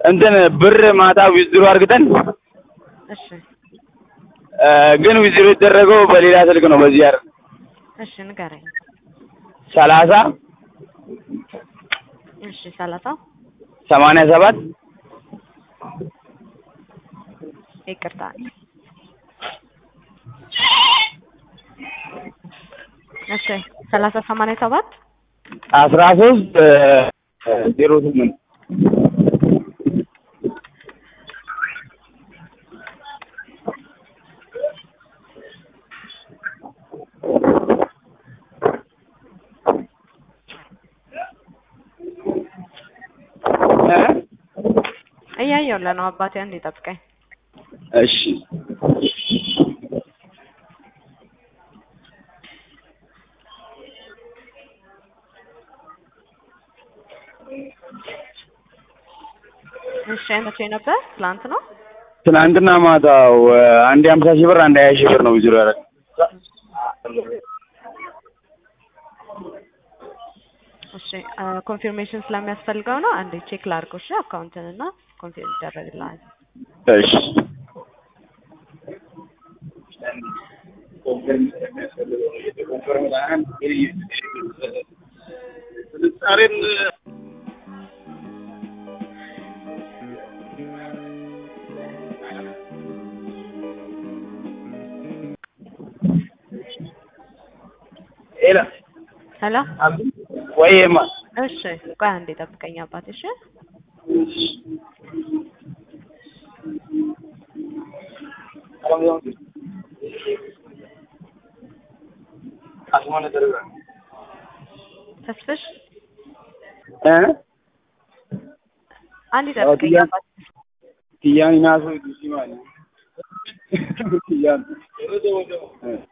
እንትን ብር ማታ ዊዝድሮ አድርግተን እሺ እ ግን ዊዝድሮ የተደረገው በሌላ ስልክ ነው። በዚህ አይደል እሺ ንገረኝ። ሰላሳ እሺ ሰላሳ ሰማንያ ሰባት ይቅርታ እሺ ሰላሳ ሰማንያ ሰባት አስራ ሶስት ዜሮ ስምንት እያየሁልህ ነው አባቴ፣ አንዴ ጠብቀኝ። እሺ እሺ መቼ ነበር? ትላንት ነው። ትናንትና ማታው አንድ ሀምሳ ሺህ ብር አንድ ሀያ ሺህ ብር ነው ዊዝድሮ ያደረገው። እሺ ኮንፊርሜሽን ስለሚያስፈልገው ነው። አንዴ ቼክ ላድርገው። እሺ አካውንትን እና ኮንፊርም ይደረግልሃል። እሺ ሄሎ ሄሎ ወይማ እሺ ቆይ አንዴ ጠብቀኝ አባቴ። እሺ ተስፍሽ እ አንዴ ጠብቀኝ ያ- አባቴ። Kiyyaan inaasuu itti simaali. Kiyyaan.